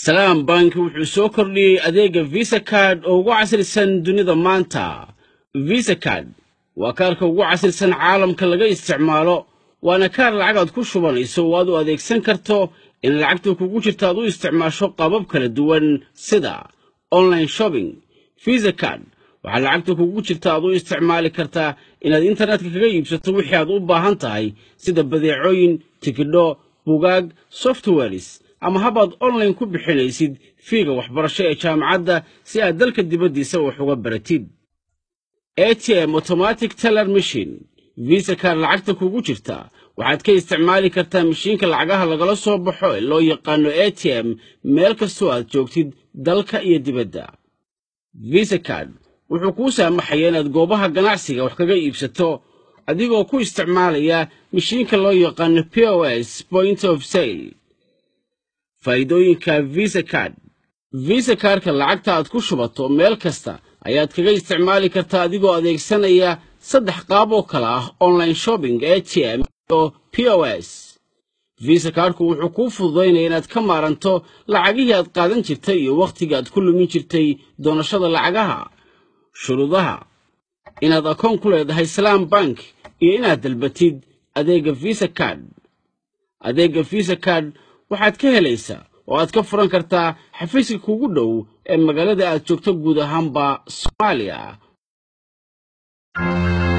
salaam bank wuxuu soo kordhiyey adeegga visa card oo ugu casrisan dunida maanta visa card waa kaarka ugu casrisan caalamka laga isticmaalo waana kaar lacagaad ku shubanayso oo aad u adeegsan karto in lacagta kugu jirta aad u isticmaasho qaabab kala duwan sida online shopping visa card waxaa lacagta kugu jirta aad u isticmaali kartaa inaad internetka kaga iibsato wixii aad u baahan tahay sida badeecooyin tikidho bugaag softwares ama habaad online ku bixinaysid fiiga waxbarasho ee jaamacadda si aad dalka dibaddiisa wax uga baratid a t m automatic teller machine visa kaar lacagta kugu jirta waxaad ka isticmaali kartaa mashiinka lacagaha lagala soo baxo ee loo yaqaano a t m meel kastoo aad joogtid dalka iyo dibadda visa card wuxuu kuu saamaxaya inaad goobaha ganacsiga wax kaga iibsato adigoo ku isticmaalaya mashiinka loo yaqaano p o s point of sale faa'iidooyinka visa card visa kaarka lacagta aad ku shubato meel kasta ayaad kaga isticmaali kartaa adigoo adeegsanaya saddex qaab oo kale ah online shopping a t m iyo p o s visa kaarku wuxuu kuu fududaynaya inaad ka maaranto lacagihii aad qaadan jirtay iyo wakhtigii aad ku lumin jirtay doonashada lacagaha shuruudaha inaad akoon ku leedahay salaam bank iyo inaad dalbatid adeegga visa card adeegga visa card waxaad ka helaysaa oo aad ka furan kartaa xafiiska kugu dhow ee magaalada aad joogto guud ahaanba soomaaliya